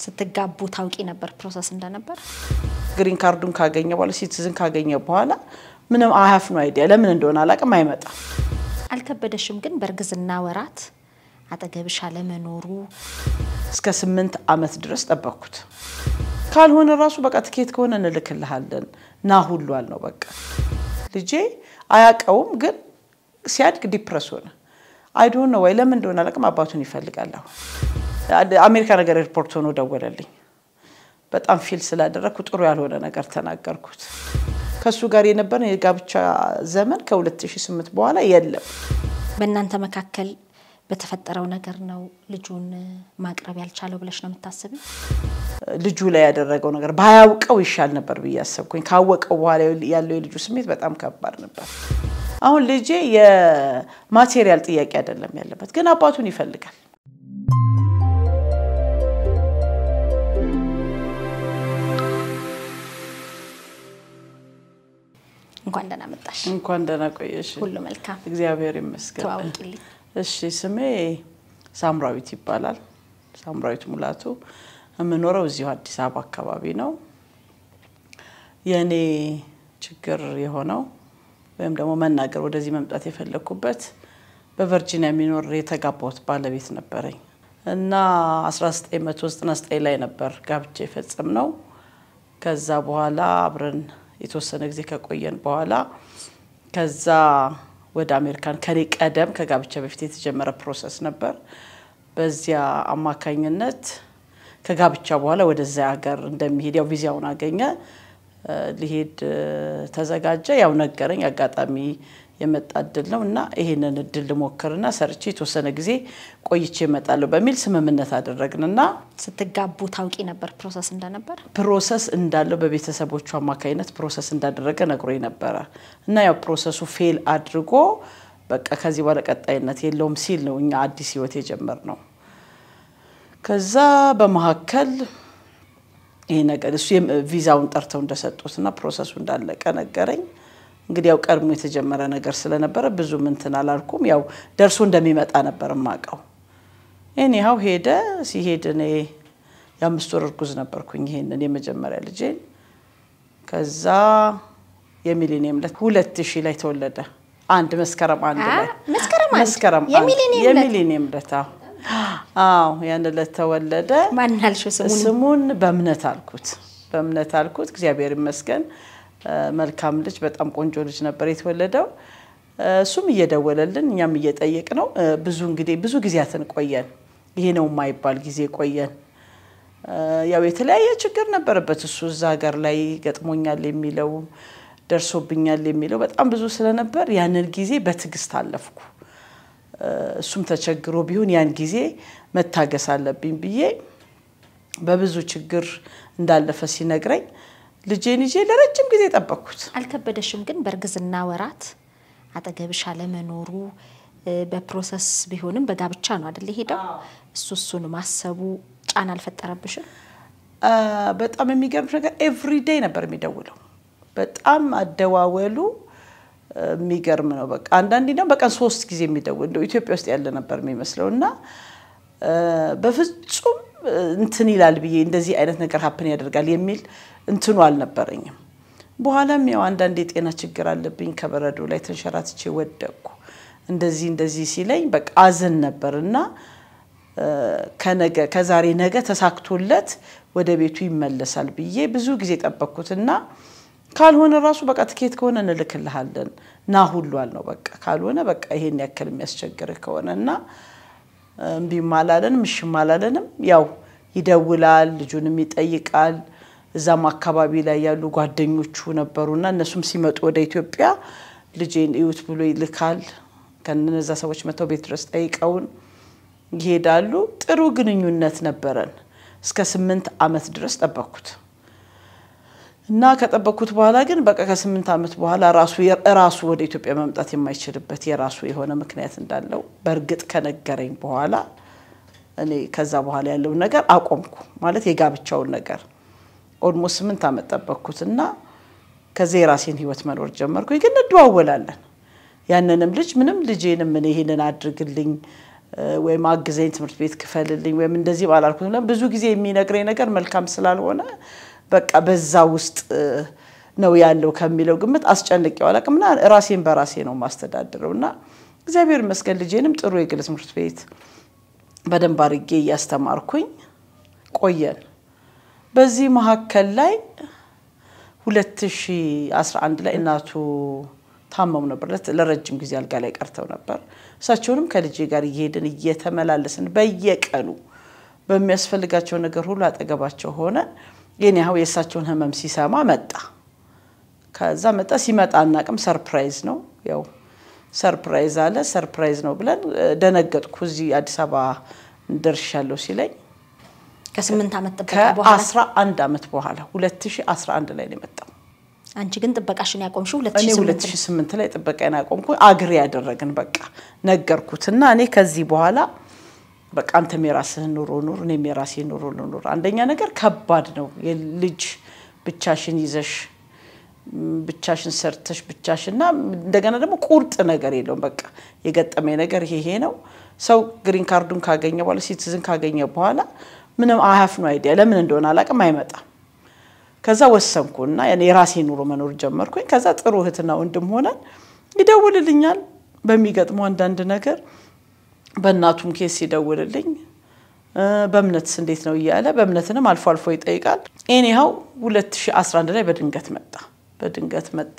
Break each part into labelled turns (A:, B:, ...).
A: ስትጋቡ ታውቂ ነበር ፕሮሰስ እንደነበር?
B: ግሪን ካርዱን ካገኘ በኋላ ሲቲዝን ካገኘ በኋላ ምንም አያፍ ነው አይዲያ ለምን እንደሆነ አላውቅም፣ አይመጣም።
A: አልከበደሽም ግን በእርግዝና ወራት አጠገብሽ አለመኖሩ?
B: እስከ ስምንት ዓመት ድረስ ጠበቅኩት። ካልሆነ ራሱ በቃ ትኬት ከሆነ እንልክልሃለን ና ሁሉ አልነው። በቃ ልጄ አያውቀውም፣ ግን ሲያድግ ዲፕረስ ሆነ። አይዶን ነው ወይ ለምን እንደሆነ አላውቅም። አባቱን ይፈልጋል። አሁን አሜሪካ ነገር ኤርፖርት ሆኖ ደወለልኝ። በጣም ፊል ስላደረግኩ ጥሩ ያልሆነ ነገር ተናገርኩት። ከእሱ ጋር የነበረን የጋብቻ ዘመን ከ2008 በኋላ የለም።
A: በእናንተ መካከል በተፈጠረው ነገር ነው ልጁን ማቅረብ ያልቻለው ብለሽ ነው የምታስቢው?
B: ልጁ ላይ ያደረገው ነገር ባያውቀው ይሻል ነበር ብዬ አሰብኩኝ። ካወቀው በኋላ ያለው የልጁ ስሜት በጣም ከባድ ነበር። አሁን ልጄ የማቴሪያል ጥያቄ አይደለም ያለበት፣ ግን አባቱን ይፈልጋል።
A: እንኳን ደህና መጣሽ።
B: እንኳን ደህና ቆየሽ።
A: ሁሉ መልካም፣
B: እግዚአብሔር ይመስገን።
A: ተዋውቂልኝ።
B: እሺ፣ ስሜ ሳምራዊት ይባላል። ሳምራዊት ሙላቱ። የምኖረው እዚሁ አዲስ አበባ አካባቢ ነው። የእኔ ችግር የሆነው ወይም ደግሞ መናገር ወደዚህ መምጣት የፈለግኩበት በቨርጂኒያ የሚኖር የተጋባሁት ባለቤት ነበረኝ እና 1999 ላይ ነበር ጋብቻ የፈጸም ነው። ከዛ በኋላ አብረን የተወሰነ ጊዜ ከቆየን በኋላ ከዛ ወደ አሜሪካን ከኔ ቀደም ከጋብቻ በፊት የተጀመረ ፕሮሰስ ነበር። በዚያ አማካኝነት ከጋብቻ በኋላ ወደዚያ ሀገር እንደሚሄድ ያው ቪዛውን አገኘ፣ ሊሄድ ተዘጋጀ። ያው ነገረኝ። አጋጣሚ የመጣ እድል ነው እና ይሄንን እድል ልሞክርና ሰርቼ የተወሰነ ጊዜ ቆይቼ እመጣለሁ በሚል ስምምነት አደረግን እና
A: ስትጋቡ ታውቂ ነበር ፕሮሰስ እንደነበር?
B: ፕሮሰስ እንዳለው በቤተሰቦቹ አማካኝነት ፕሮሰስ እንዳደረገ ነግሮኝ ነበረ እና ያው ፕሮሰሱ ፌል አድርጎ በቃ ከዚህ በኋላ ቀጣይነት የለውም ሲል ነው እኛ አዲስ ህይወት የጀመርነው። ከዛ በመካከል ይሄ ነገር እሱ ቪዛውን ጠርተው እንደሰጡት እና ፕሮሰሱ እንዳለቀ ነገረኝ። እንግዲህ ያው ቀድሞ የተጀመረ ነገር ስለነበረ ብዙ እንትን አላልኩም። ያው ደርሶ እንደሚመጣ ነበር የማውቀው። ኤኒሃው ሄደ። ሲሄድ እኔ የአምስት ወር እርጉዝ ነበርኩኝ ይሄንን የመጀመሪያ ልጄን። ከዛ የሚሊኒየም ዕለት ሁለት ሺህ ላይ ተወለደ። አንድ መስከረም አንድ ላይ
A: መስከረም አንድ
B: መስከረም አንድ
A: የሚሊኒየም ዕለት?
B: የሚሊኒየም ዕለት አዎ። አዎ ያን ዕለት ተወለደ።
A: ማን አልሽው ስሙን?
B: ስሙን በእምነት አልኩት። በእምነት አልኩት። እግዚአብሔር ይመስገን መልካም ልጅ፣ በጣም ቆንጆ ልጅ ነበር የተወለደው። እሱም እየደወለልን እኛም እየጠየቅ ነው። ብዙ እንግዲህ ብዙ ጊዜያትን ቆየን። ይሄ ነው የማይባል ጊዜ ቆየን። ያው የተለያየ ችግር ነበረበት እሱ እዛ ሀገር ላይ ገጥሞኛል የሚለው ደርሶብኛል የሚለው በጣም ብዙ ስለነበር ያንን ጊዜ በትዕግስት አለፍኩ። እሱም ተቸግሮ ቢሆን ያን ጊዜ መታገስ አለብኝ ብዬ በብዙ ችግር እንዳለፈ ሲነግረኝ ልጄን ይዤ ለረጅም ጊዜ ጠበቅኩት።
A: አልከበደሽም ግን በእርግዝና ወራት አጠገብሽ አለመኖሩ በፕሮሰስ ቢሆንም በጋብቻ ነው አይደል ሄደው እሱ እሱን ማሰቡ ጫና አልፈጠረብሽም?
B: በጣም የሚገርምሽ ነገር ኤቭሪዴይ ነበር የሚደውለው። በጣም አደዋወሉ የሚገርም ነው። በቃ አንዳንዴ ደግሞ በቀን ሶስት ጊዜ የሚደውል እንደው ኢትዮጵያ ውስጥ ያለ ነበር የሚመስለው እና በፍጹም እንትን ይላል ብዬ እንደዚህ አይነት ነገር ሀፕን ያደርጋል የሚል እንትኑ አልነበረኝም። በኋላም ያው አንዳንድ የጤና ችግር አለብኝ ከበረዶ ላይ ተንሸራትቼ ወደቅኩ። እንደዚህ እንደዚህ ሲለኝ በቃ አዝን ነበር እና ከነገ ከዛሬ ነገ ተሳክቶለት ወደ ቤቱ ይመለሳል ብዬ ብዙ ጊዜ ጠበቅኩትና ካልሆነ ራሱ በቃ ትኬት ከሆነ እንልክልሃለን ና ሁሉ አልነው። በቃ ካልሆነ በቃ ይሄን ያክል የሚያስቸግርህ ከሆነ እና እምቢም አላለንም እሽም አላለንም። ያው ይደውላል፣ ልጁንም ይጠይቃል። እዛም አካባቢ ላይ ያሉ ጓደኞቹ ነበሩና እነሱም ሲመጡ ወደ ኢትዮጵያ ልጄን እዩት ብሎ ይልካል። ከነዛ ሰዎች መጥተው ቤት ድረስ ጠይቀውን ይሄዳሉ። ጥሩ ግንኙነት ነበረን። እስከ ስምንት ዓመት ድረስ ጠበቅኩት እና ከጠበቅኩት በኋላ ግን በቃ ከስምንት ዓመት በኋላ ራሱ ራሱ ወደ ኢትዮጵያ መምጣት የማይችልበት የራሱ የሆነ ምክንያት እንዳለው በእርግጥ ከነገረኝ በኋላ እኔ ከዛ በኋላ ያለውን ነገር አቆምኩ። ማለት የጋብቻውን ነገር ኦልሞስት ስምንት ዓመት ጠበቅኩት እና ከዚ የራሴን ህይወት መኖር ጀመርኩኝ። ግን እንደዋወላለን። ያንንም ልጅ ምንም ልጄንም እኔ ይሄንን አድርግልኝ ወይም አግዘኝ ትምህርት ቤት ክፈልልኝ ወይም እንደዚህ ባላልኩት ብዙ ጊዜ የሚነግረኝ ነገር መልካም ስላልሆነ በቃ በዛ ውስጥ ነው ያለው ከሚለው ግምት አስጨንቄው አላውቅምና ራሴን በራሴ ነው የማስተዳድረው እና እግዚአብሔር ይመስገን ልጄንም ጥሩ የግል ትምህርት ቤት በደንብ አድርጌ እያስተማርኩኝ ቆየን። በዚህ መካከል ላይ 2011 ላይ እናቱ ታመሙ ነበር። ለረጅም ጊዜ አልጋ ላይ ቀርተው ነበር። እሳቸውንም ከልጄ ጋር እየሄድን እየተመላለስን በየቀኑ በሚያስፈልጋቸው ነገር ሁሉ አጠገባቸው ሆነ። የኔ ያው የእሳቸውን ህመም ሲሰማ መጣ። ከዛ መጣ። ሲመጣ አናቅም። ሰርፕራይዝ ነው ያው ሰርፕራይዝ አለ። ሰርፕራይዝ ነው ብለን ደነገጥኩ። እዚህ አዲስ አበባ ደርሻለሁ ሲለኝ
A: ከስምንት ዓመት ጥበቃ በኋላ
B: ከአስራ አንድ ዓመት በኋላ 2011 ላይ ነው የመጣው።
A: አንቺ ግን ጥበቃሽን ያቆምሽው
B: እኔ
A: 2008
B: 2008 ላይ ጥበቃዬን አቆምኩ። አግሪ ያደረግን በቃ ነገርኩት እና እኔ ከዚህ በኋላ በቃ አንተም የራስህን ኑሮ ኑር፣ እኔም የራሴን ኑሮ ልኑር። አንደኛ ነገር ከባድ ነው የልጅ ብቻሽን ይዘሽ ብቻሽን ሰርተሽ ብቻሽን እና እንደገና ደግሞ ቁርጥ ነገር የለውም። በቃ የገጠመኝ ነገር ይሄ ነው። ሰው ግሪን ካርዱን ካገኘ በኋላ ሲቲዝን ካገኘ በኋላ ምንም አያፍ ነው አይዲያ ለምን እንደሆነ አላውቅም አይመጣም። ከዛ ወሰንኩ እና የራሴ ኑሮ መኖር ጀመርኩኝ። ከዛ ጥሩ እህትና ወንድም ሆነን ይደውልልኛል በሚገጥመው አንዳንድ ነገር በእናቱም ኬስ ይደውልልኝ በእምነትስ እንዴት ነው እያለ በእምነትንም አልፎ አልፎ ይጠይቃል። ኤኒሃው 2011 ላይ በድንገት መጣ በድንገት መጣ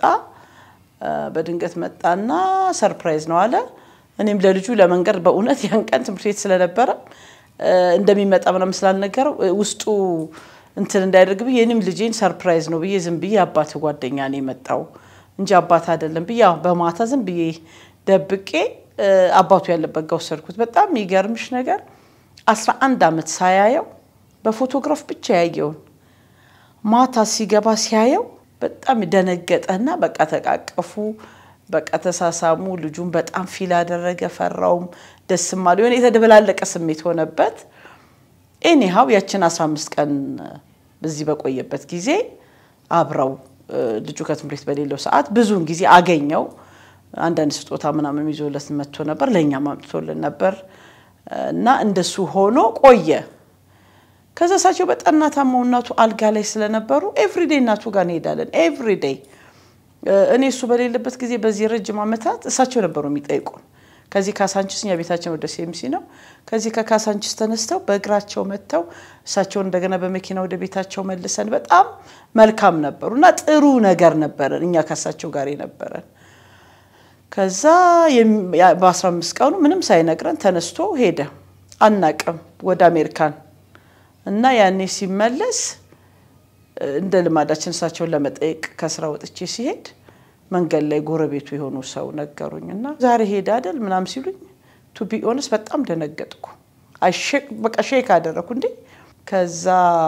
B: በድንገት መጣና ሰርፕራይዝ ነው አለ። እኔም ለልጁ ለመንገድ በእውነት ያን ቀን ትምህርት ቤት ስለነበረ እንደሚመጣ ምናምን ስላልነገረው ውስጡ እንትን እንዳያደርግ ብዬ እኔም ልጄን ሰርፕራይዝ ነው ብዬ ዝም ብዬ አባት ጓደኛ ነው የመጣው እንጂ አባት አይደለም ብዬ ያው በማታ ዝም ብዬ ደብቄ አባቱ ያለበት ጋር ወሰድኩት። በጣም የሚገርምሽ ነገር አስራ አንድ ዓመት ሳያየው በፎቶግራፍ ብቻ ያየውን ማታ ሲገባ ሲያየው በጣም ደነገጠና በቃ ተቃቀፉ፣ በቃ ተሳሳሙ። ልጁን በጣም ፊል አደረገ፣ ፈራውም፣ ደስም አለ። የሆነ የተደበላለቀ ስሜት ሆነበት። ኤኒሃው ያችን 15 ቀን በዚህ በቆየበት ጊዜ አብረው ልጁ ከትምህርት ቤት በሌለው ሰዓት ብዙውን ጊዜ አገኘው። አንዳንድ ስጦታ ምናምን ይዞለት መጥቶ ነበር፣ ለእኛም አምጥቶልን ነበር እና እንደሱ ሆኖ ቆየ። ከዛ እሳቸው በጠና ታመው እናቱ አልጋ ላይ ስለነበሩ ኤቭሪዴይ እናቱ ጋር እንሄዳለን። ኤቭሪዴይ እኔ እሱ በሌለበት ጊዜ በዚህ ረጅም ዓመታት እሳቸው ነበሩ የሚጠይቁን። ከዚህ ካሳንችስ እኛ ቤታችን ወደ ሴምሲ ነው። ከዚህ ከካሳንችስ ተነስተው በእግራቸው መጥተው እሳቸውን እንደገና በመኪና ወደ ቤታቸው መልሰን በጣም መልካም ነበሩ እና ጥሩ ነገር ነበረን እኛ ከእሳቸው ጋር የነበረን። ከዛ በ15 ቀኑ ምንም ሳይነግረን ተነስቶ ሄደ። አናቅም ወደ አሜሪካን እና ያኔ ሲመለስ እንደ ልማዳችን እሳቸውን ለመጠየቅ ከስራ ወጥቼ ሲሄድ መንገድ ላይ ጎረቤቱ የሆኑ ሰው ነገሩኝ እና ዛሬ ሄደ አይደል ምናም ሲሉኝ ቱ ቢ ኦነስ በጣም ደነገጥኩ። በቃ ሼክ አደረኩ እንዴ። ከዛ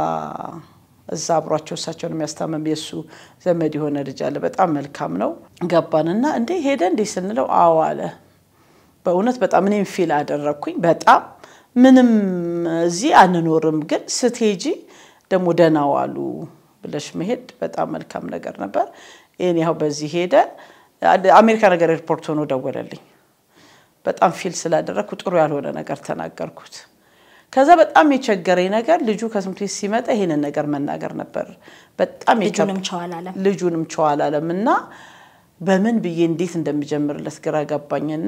B: እዛ አብሯቸው እሳቸውን የሚያስታመም የእሱ ዘመድ የሆነ ልጅ አለ። በጣም መልካም ነው። ገባንና እንዴ ሄደ እንዴ ስንለው አዎ አለ። በእውነት በጣም እኔም ፊል አደረግኩኝ። በጣም ምንም እዚህ አንኖርም፣ ግን ስትሄጂ ደግሞ ደህና ዋሉ ብለሽ መሄድ በጣም መልካም ነገር ነበር። ይህን ያው በዚህ ሄደ። አሜሪካ ነገር ኤርፖርት ሆኖ ደወለልኝ። በጣም ፊል ስላደረግኩ ጥሩ ያልሆነ ነገር ተናገርኩት። ከዛ በጣም የቸገረኝ ነገር ልጁ ከትምህርት ቤት ሲመጣ ይሄንን ነገር መናገር ነበር። በጣም
A: ልጁንም ቸው አላለም።
B: ልጁንም ቸው አላለም እና በምን ብዬ እንዴት እንደሚጀምርለት ግራ ገባኝና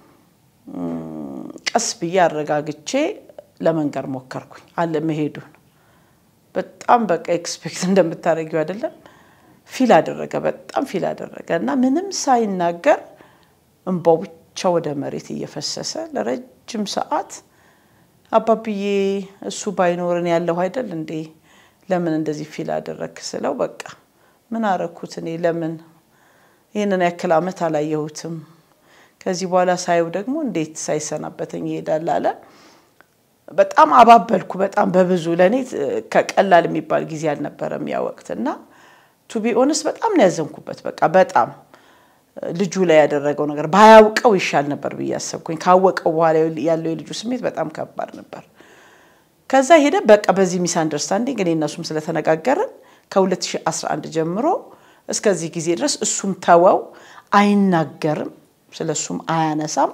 B: ቀስ ብዬ አረጋግቼ ለመንገር ሞከርኩኝ አለ መሄዱን በጣም በቃ ኤክስፔክት እንደምታደርጊው አይደለም ፊል አደረገ። በጣም ፊል አደረገ እና ምንም ሳይናገር እንባው ብቻ ወደ መሬት እየፈሰሰ ለረጅም ሰዓት አባብዬ እሱ ባይኖርን ያለሁ አይደል እንዴ ለምን እንደዚህ ፊል አደረግክ ስለው በቃ ምን አረኩት እኔ ለምን ይህንን ያክል ዓመት አላየሁትም ከዚህ በኋላ ሳየው ደግሞ እንዴት ሳይሰናበተኝ ይሄዳል አለ። በጣም አባበልኩ። በጣም በብዙ ለእኔ ከቀላል የሚባል ጊዜ አልነበረም ያ ወቅት እና ቱ ቢ ኦነስት በጣም ነው ያዘንኩበት። በቃ በጣም ልጁ ላይ ያደረገው ነገር ባያውቀው ይሻል ነበር ብዬ አሰብኩኝ። ካወቀው በኋላ ያለው የልጁ ስሜት በጣም ከባድ ነበር። ከዛ ሄደ። በቃ በዚህ ሚስ አንደርስታንዲንግ እኔ እነሱም ስለተነጋገርን ከ2011 ጀምሮ እስከዚህ ጊዜ ድረስ እሱም ተወው፣ አይናገርም፣ ስለ እሱም አያነሳም።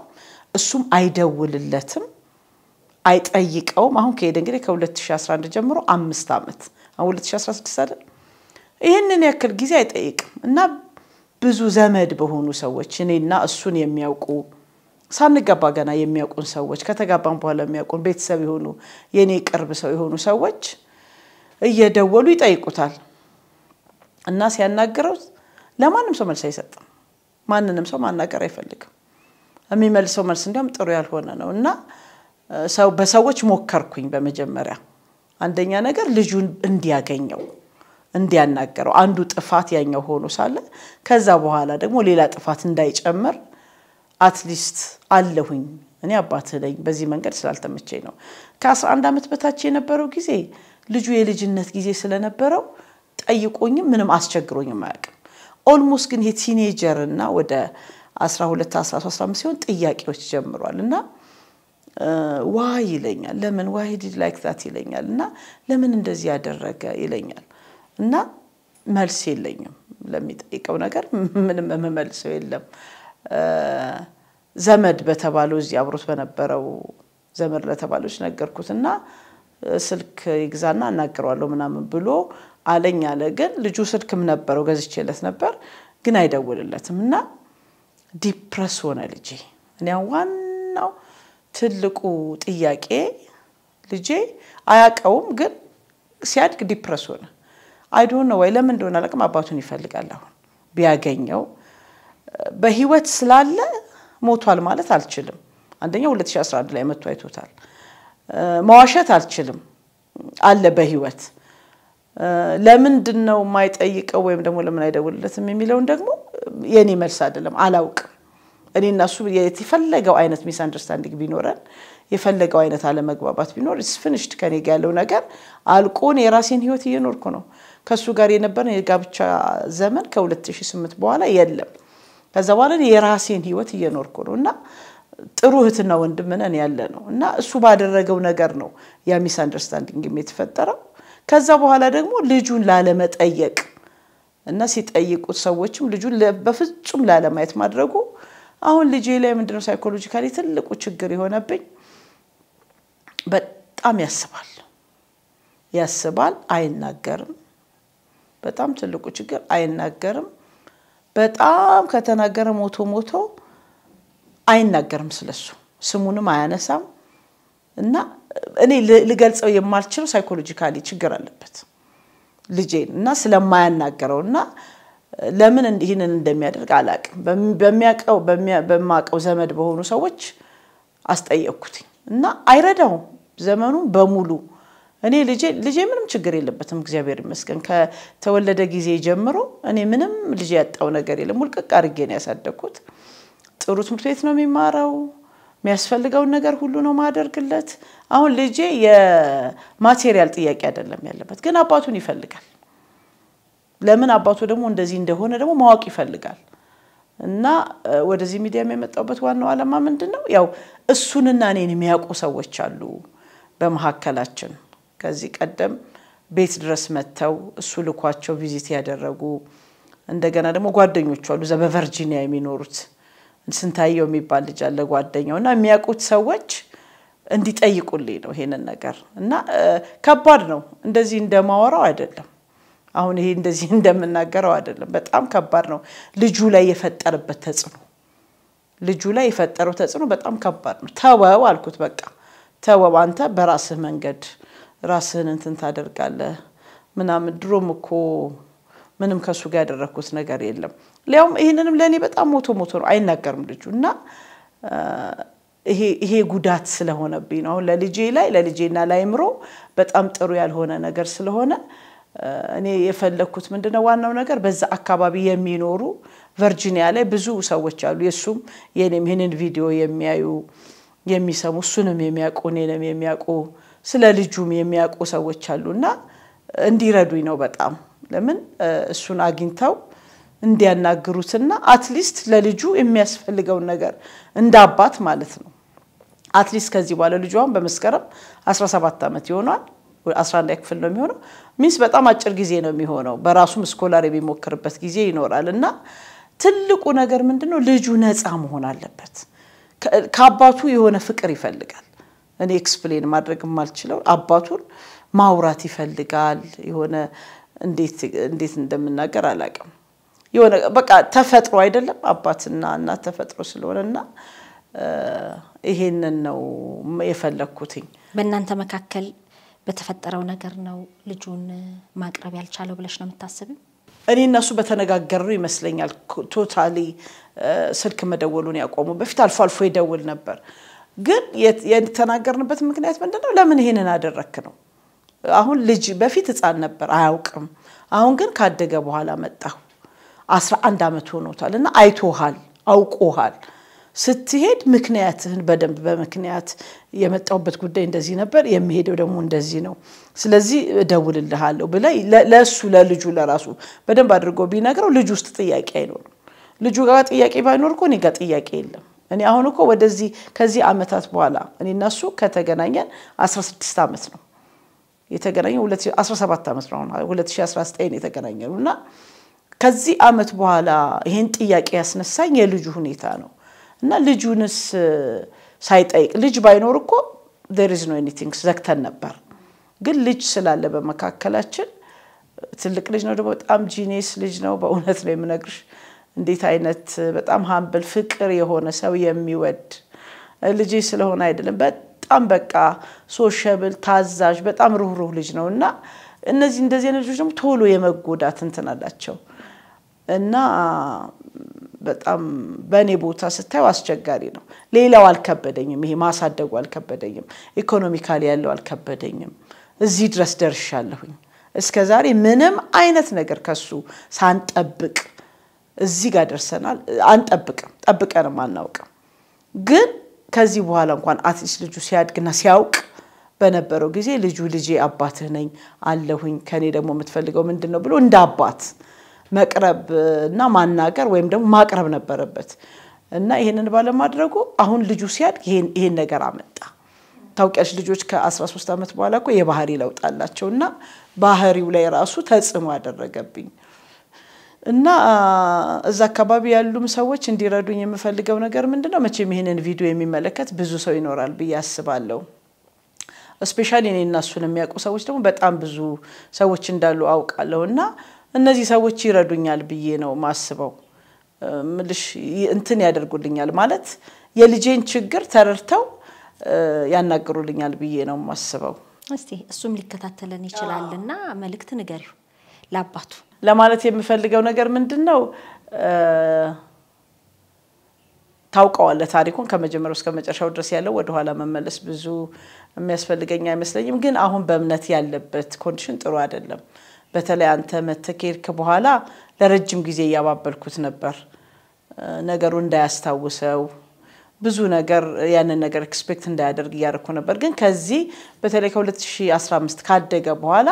B: እሱም አይደውልለትም፣ አይጠይቀውም። አሁን ከሄደ እንግዲህ ከ2011 ጀምሮ አምስት ዓመት አሁን 2016 አይደል? ይህንን ያክል ጊዜ አይጠይቅም እና ብዙ ዘመድ በሆኑ ሰዎች እኔና እሱን የሚያውቁ ሳንገባ ገና የሚያውቁን ሰዎች ከተጋባን በኋላ የሚያውቁን ቤተሰብ የሆኑ የእኔ ቅርብ ሰው የሆኑ ሰዎች እየደወሉ ይጠይቁታል እና ሲያናግረው ለማንም ሰው መልስ አይሰጥም። ማንንም ሰው ማናገር አይፈልግም። የሚመልሰው መልስ እንዲያውም ጥሩ ያልሆነ ነው እና ሰው በሰዎች ሞከርኩኝ። በመጀመሪያ አንደኛ ነገር ልጁን እንዲያገኘው እንዲያናገረው አንዱ ጥፋት ያኛው ሆኖ ሳለ ከዛ በኋላ ደግሞ ሌላ ጥፋት እንዳይጨምር አትሊስት አለሁኝ እኔ አባትህ ነኝ። በዚህ መንገድ ስላልተመቸኝ ነው። ከ11 ዓመት በታች የነበረው ጊዜ ልጁ የልጅነት ጊዜ ስለነበረው ጠይቆኝም ምንም አስቸግሮኝም አያውቅም። ኦልሞስት ግን የቲኔጀር እና ወደ 12 13 15 ሲሆን ጥያቄዎች ጀምሯል እና ዋይ ይለኛል። ለምን ዋይ ዲድ ላይክ ዛት ይለኛል እና ለምን እንደዚህ ያደረገ ይለኛል እና መልስ የለኝም ለሚጠይቀው ነገር ምንም የምመልሰው የለም። ዘመድ በተባለው እዚህ አብሮት በነበረው ዘመድ ለተባሎች ነገርኩት እና ስልክ ይግዛና አናግረዋለሁ ምናምን ብሎ አለኝ አለ። ግን ልጁ ስልክም ነበረው ገዝቼለት ነበር፣ ግን አይደውልለትም እና ዲፕረስ ሆነ ልጄ። እኔ ዋናው ትልቁ ጥያቄ ልጄ አያውቀውም፣ ግን ሲያድግ ዲፕረስ ሆነ። አይዶን ነው ወይ ለምን እንደሆነ አላውቅም። አባቱን ይፈልጋል። አሁን ቢያገኘው በህይወት ስላለ ሞቷል ማለት አልችልም። አንደኛው 2011 ላይ መጥቶ አይቶታል። መዋሸት አልችልም። አለ በህይወት ለምንድን ነው የማይጠይቀው ወይም ደግሞ ለምን አይደውልለትም የሚለውን ደግሞ የኔ መልስ አይደለም፣ አላውቅም። እኔ እና እሱ የፈለገው አይነት ሚስ አንደርስታንዲንግ ቢኖረን የፈለገው አይነት አለመግባባት ቢኖር ስፍንሽድ ከኔ ጋ ያለው ነገር አልቆን የራሴን ህይወት እየኖርኩ ነው። ከእሱ ጋር የነበረን የጋብቻ ዘመን ከ2008 በኋላ የለም። ከዛ በኋላ የራሴን ህይወት እየኖርኩ ነው እና ጥሩ እህትና ወንድም ነን ያለ ነው እና እሱ ባደረገው ነገር ነው ያ ሚስ አንደርስታንዲንግ የተፈጠረው። ከዛ በኋላ ደግሞ ልጁን ላለመጠየቅ እና ሲጠይቁት ሰዎችም ልጁን በፍጹም ላለማየት ማድረጉ አሁን ልጄ ላይ ምንድነው ሳይኮሎጂካሊ ትልቁ ችግር የሆነብኝ በጣም ያስባል ያስባል፣ አይናገርም። በጣም ትልቁ ችግር አይናገርም። በጣም ከተናገረ ሞቶ ሞቶ አይናገርም ስለሱ ስሙንም አያነሳም እና እኔ ልገልጸው የማልችለው ሳይኮሎጂካሊ ችግር አለበት ልጄን እና ስለማያናገረው እና ለምን ይህንን እንደሚያደርግ አላውቅም። በሚያውቀው በማውቀው ዘመድ በሆኑ ሰዎች አስጠየቅኩትኝ እና አይረዳውም ዘመኑን በሙሉ እኔ ልጄ ልጄ ምንም ችግር የለበትም እግዚአብሔር ይመስገን። ከተወለደ ጊዜ ጀምሮ እኔ ምንም ልጄ ያጣው ነገር የለም። ሙልቅቅ አድርጌ ነው ያሳደግኩት። ጥሩ ትምህርት ቤት ነው የሚማረው። የሚያስፈልገውን ነገር ሁሉ ነው ማደርግለት። አሁን ልጄ የማቴሪያል ጥያቄ አይደለም ያለበት፣ ግን አባቱን ይፈልጋል። ለምን አባቱ ደግሞ እንደዚህ እንደሆነ ደግሞ ማወቅ ይፈልጋል። እና ወደዚህ ሚዲያም የመጣሁበት ዋናው ዓላማ ምንድን ነው? ያው እሱንና እኔን የሚያውቁ ሰዎች አሉ በመካከላችን። ከዚህ ቀደም ቤት ድረስ መጥተው እሱ ልኳቸው ቪዚት ያደረጉ እንደገና ደግሞ ጓደኞቹ አሉ እዛ በቨርጂኒያ የሚኖሩት ስንታየው የሚባል ልጅ አለ ጓደኛው እና የሚያውቁት ሰዎች እንዲጠይቁልኝ ነው ይሄንን ነገር እና ከባድ ነው። እንደዚህ እንደማወራው አይደለም። አሁን ይሄ እንደዚህ እንደምናገረው አይደለም። በጣም ከባድ ነው። ልጁ ላይ የፈጠረበት ተጽዕኖ ልጁ ላይ የፈጠረው ተጽዕኖ በጣም ከባድ ነው። ተወው አልኩት። በቃ ተወው፣ አንተ በራስህ መንገድ ራስህን እንትን ታደርጋለህ ምናምን። ድሮም እኮ ምንም ከእሱ ጋር ያደረግኩት ነገር የለም። ሊያውም ይህንንም ለእኔ በጣም ሞቶ ሞቶ ነው አይናገርም ልጁ እና ይሄ ጉዳት ስለሆነብኝ ነው አሁን ለልጄ ላይ ለልጄና ላይምሮ በጣም ጥሩ ያልሆነ ነገር ስለሆነ እኔ የፈለግኩት ምንድነው ዋናው ነገር በዛ አካባቢ የሚኖሩ ቨርጂኒያ ላይ ብዙ ሰዎች አሉ። የእሱም የኔም ይህንን ቪዲዮ የሚያዩ የሚሰሙ እሱንም የሚያውቁ እኔንም የሚያውቁ ስለ ልጁም የሚያውቁ ሰዎች አሉ እና እንዲረዱኝ ነው በጣም ለምን እሱን አግኝተው እንዲያናግሩትና አትሊስት ለልጁ የሚያስፈልገውን ነገር እንደ አባት ማለት ነው። አትሊስት ከዚህ በኋላ ልጁ አሁን በመስከረም 17 ዓመት ይሆኗል። 11 ክፍል ነው የሚሆነው። ሚንስ በጣም አጭር ጊዜ ነው የሚሆነው። በራሱም ስኮላር የሚሞክርበት ጊዜ ይኖራል እና ትልቁ ነገር ምንድን ነው ልጁ ነፃ መሆን አለበት ከአባቱ የሆነ ፍቅር ይፈልጋል። እኔ ኤክስፕሌን ማድረግ የማልችለው አባቱን ማውራት ይፈልጋል። የሆነ እንዴት እንዴት እንደምናገር አላውቅም። የሆነ በቃ ተፈጥሮ አይደለም አባትና እናት ተፈጥሮ ስለሆነ እና ይሄንን ነው የፈለግኩትኝ።
A: በእናንተ መካከል በተፈጠረው ነገር ነው ልጁን ማቅረብ ያልቻለው ብለሽ ነው የምታስቢው?
B: እኔ እነሱ በተነጋገሩ ይመስለኛል ቶታሊ ስልክ መደወሉን ያቆሙ። በፊት አልፎ አልፎ ይደውል ነበር። ግን የተናገርንበት ምክንያት ምንድን ነው? ለምን ይሄንን አደረክ ነው። አሁን ልጅ በፊት ሕፃን ነበር አያውቅም። አሁን ግን ካደገ በኋላ መጣሁ። አስራ አንድ ዓመት ሆኖታል እና አይቶሃል፣ አውቆሃል ስትሄድ ምክንያትህን በደንብ በምክንያት የመጣሁበት ጉዳይ እንደዚህ ነበር፣ የሚሄደው ደግሞ እንደዚህ ነው፣ ስለዚህ እደውልልሃለሁ ብለህ ለእሱ ለልጁ ለራሱ በደንብ አድርጎ ቢነግረው ልጁ ውስጥ ጥያቄ አይኖርም። ልጁ ጋር ጥያቄ ባይኖር እኮ እኔ ጋር ጥያቄ የለም። እኔ አሁን እኮ ወደዚህ ከዚህ ዓመታት በኋላ እኔ እና እሱ ከተገናኘን 16 ዓመት ነው የተገናኘው 17 ዓመት ነው 2019 የተገናኘ ነው እና ከዚህ ዓመት በኋላ ይሄን ጥያቄ ያስነሳኝ የልጁ ሁኔታ ነው እና ልጁንስ ሳይጠይቅ ልጅ ባይኖር እኮ ዜር ኢዝ ኖ ኤኒቲንግ ዘግተን ነበር። ግን ልጅ ስላለ በመካከላችን ትልቅ ልጅ ነው ደግሞ በጣም ጂኔስ ልጅ ነው። በእውነት ነው የምነግርሽ እንዴት አይነት በጣም ሀምብል ፍቅር የሆነ ሰው የሚወድ ልጄ ስለሆነ አይደለም በጣም በቃ ሶሸብል ታዛዥ፣ በጣም ሩህሩህ ልጅ ነው እና እነዚህ እንደዚህ አይነት ልጆች ደግሞ ቶሎ የመጎዳት እንትን አላቸው እና በጣም በእኔ ቦታ ስታዩ አስቸጋሪ ነው። ሌላው አልከበደኝም። ይሄ ማሳደጉ አልከበደኝም። ኢኮኖሚካሊ ያለው አልከበደኝም። እዚህ ድረስ ደርሻለሁኝ። እስከ ዛሬ ምንም አይነት ነገር ከሱ ሳንጠብቅ እዚህ ጋር ደርሰናል። አንጠብቅም፣ ጠብቀንም አናውቅም። ግን ከዚህ በኋላ እንኳን አትሊስት ልጁ ሲያድግና ሲያውቅ በነበረው ጊዜ ልጁ ልጄ አባትህ ነኝ አለሁኝ ከኔ ደግሞ የምትፈልገው ምንድን ነው ብሎ እንደ አባት መቅረብ እና ማናገር ወይም ደግሞ ማቅረብ ነበረበት እና ይሄንን ባለማድረጉ አሁን ልጁ ሲያድግ ይሄን ነገር አመጣ። ታውቂያለሽ ልጆች ከ13 ዓመት በኋላ እኮ የባህሪ ለውጥ አላቸው እና ባህሪው ላይ ራሱ ተጽዕኖ ያደረገብኝ እና እዛ አካባቢ ያሉም ሰዎች እንዲረዱኝ የምፈልገው ነገር ምንድን ነው፣ መቼም ይሄንን ቪዲዮ የሚመለከት ብዙ ሰው ይኖራል ብዬ አስባለሁ። እስፔሻሊ እኔ እና እሱን የሚያውቁ ሰዎች ደግሞ በጣም ብዙ ሰዎች እንዳሉ አውቃለሁ እና እነዚህ ሰዎች ይረዱኛል ብዬ ነው ማስበው። ምልሽ እንትን ያደርጉልኛል ማለት የልጄን ችግር ተረድተው ያናግሩልኛል ብዬ ነው ማስበው።
A: እስቲ እሱም ሊከታተለን ይችላልና መልእክት ንገሪው ለአባቱ።
B: ለማለት የምፈልገው ነገር ምንድን ነው፣ ታውቀዋለህ ታሪኩን ከመጀመሪያው እስከ መጨረሻው ድረስ ያለው ወደኋላ መመለስ ብዙ የሚያስፈልገኝ አይመስለኝም። ግን አሁን በእምነት ያለበት ኮንዲሽን ጥሩ አይደለም። በተለይ አንተ መተህ ከሄድክ በኋላ ለረጅም ጊዜ እያባበልኩት ነበር ነገሩ እንዳያስታውሰው ብዙ ነገር ያንን ነገር ኤክስፔክት እንዳያደርግ እያደረኩ ነበር። ግን ከዚህ በተለይ ከ2015 ካደገ በኋላ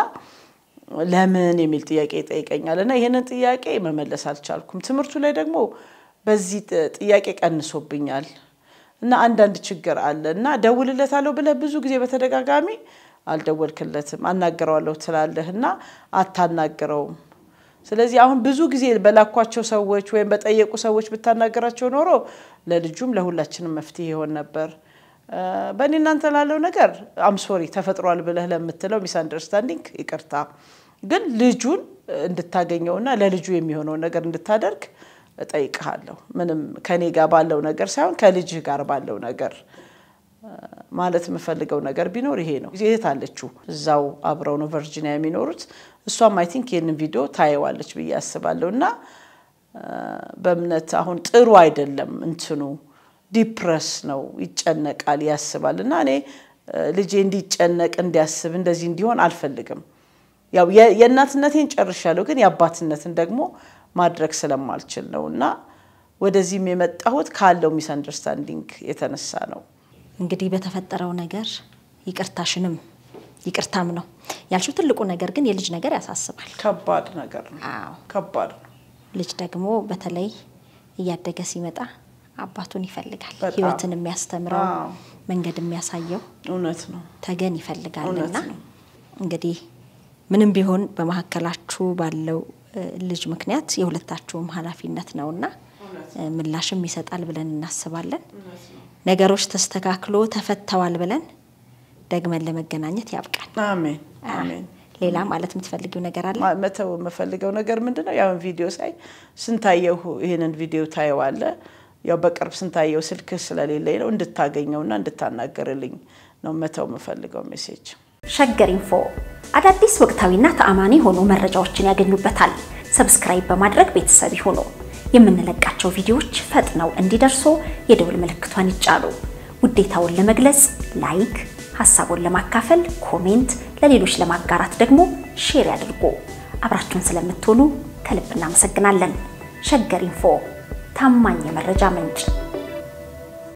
B: ለምን የሚል ጥያቄ ይጠይቀኛል እና ይህንን ጥያቄ መመለስ አልቻልኩም። ትምህርቱ ላይ ደግሞ በዚህ ጥያቄ ቀንሶብኛል እና አንዳንድ ችግር አለ እና ደውልለታለሁ ብለህ ብዙ ጊዜ በተደጋጋሚ አልደወልክለትም። አናግረዋለሁ ትላለህ እና አታናግረውም። ስለዚህ አሁን ብዙ ጊዜ በላኳቸው ሰዎች ወይም በጠየቁ ሰዎች ብታናገራቸው ኖሮ ለልጁም ለሁላችንም መፍትሄ ይሆን ነበር። በእኔ እናንተ ላለው ነገር አምሶሪ ተፈጥሯል ብለህ ለምትለው ሚስ አንደርስታንዲንግ ይቅርታ። ግን ልጁን እንድታገኘውና ለልጁ የሚሆነውን ነገር እንድታደርግ እጠይቅሃለሁ። ምንም ከኔ ጋር ባለው ነገር ሳይሆን ከልጅህ ጋር ባለው ነገር ማለት የምፈልገው ነገር ቢኖር ይሄ ነው። እህት አለችው እዛው አብረው ነው ቨርጂኒያ የሚኖሩት። እሷም አይ ቲንክ ይህንን ቪዲዮ ታየዋለች ብዬ አስባለሁ። እና በእምነት አሁን ጥሩ አይደለም እንትኑ ዲፕረስ ነው፣ ይጨነቃል፣ ያስባል። እና እኔ ልጄ እንዲጨነቅ እንዲያስብ እንደዚህ እንዲሆን አልፈልግም። ያው የእናትነቴን ጨርሻለሁ፣ ግን የአባትነትን ደግሞ ማድረግ ስለማልችል ነው እና ወደዚህም የመጣሁት ካለው ሚስ አንደርስታንዲንግ የተነሳ ነው።
A: እንግዲህ በተፈጠረው ነገር ይቅርታሽንም ይቅርታም ነው ያልሽው። ትልቁ ነገር ግን የልጅ ነገር ያሳስባል።
B: ከባድ ነገር ነው።
A: አዎ
B: ከባድ ነው።
A: ልጅ ደግሞ በተለይ እያደገ ሲመጣ አባቱን ይፈልጋል።
B: በጣም።
A: ሕይወትን የሚያስተምረው
B: አዎ።
A: መንገድ የሚያሳየው
B: እውነት ነው።
A: ተገን ይፈልጋልና
B: እውነት ነው።
A: እንግዲህ ምንም ቢሆን በመካከላችሁ ባለው እ, ልጅ ምክንያት የሁለታችሁም ኃላፊነት ነውና ምላሽም ይሰጣል ብለን እናስባለን። ነገሮች ተስተካክሎ ተፈተዋል ብለን ደግመን ለመገናኘት ያብቃል።
B: አሜን አሜን።
A: ሌላ ማለት የምትፈልጊው ነገር አለ?
B: ማ- መተው የምፈልገው ነገር ምንድን ነው? ያውን ቪዲዮ ሳይ ስንታየው ይህንን ቪዲዮ ታየዋለ። ያው በቅርብ ስንታየው ስልክ ስለሌለኝ ነው እንድታገኘውና እንድታናገርልኝ ነው መተው የምፈልገው ሜሴጅ።
C: ሸገር ኢንፎ አዳዲስ ወቅታዊና ተአማኒ የሆኑ መረጃዎችን ያገኙበታል። ሰብስክራይብ በማድረግ ቤተሰብ ይሁኑ። የምንለቃቸው ቪዲዮዎች ፈጥነው እንዲደርሱ የደውል ምልክቷን ይጫኑ። ውዴታውን ለመግለጽ ላይክ፣ ሀሳቡን ለማካፈል ኮሜንት፣ ለሌሎች ለማጋራት ደግሞ ሼር ያድርጉ። አብራችሁን ስለምትሆኑ ከልብ እናመሰግናለን። ሸገር ኢንፎ ታማኝ የመረጃ ምንጭ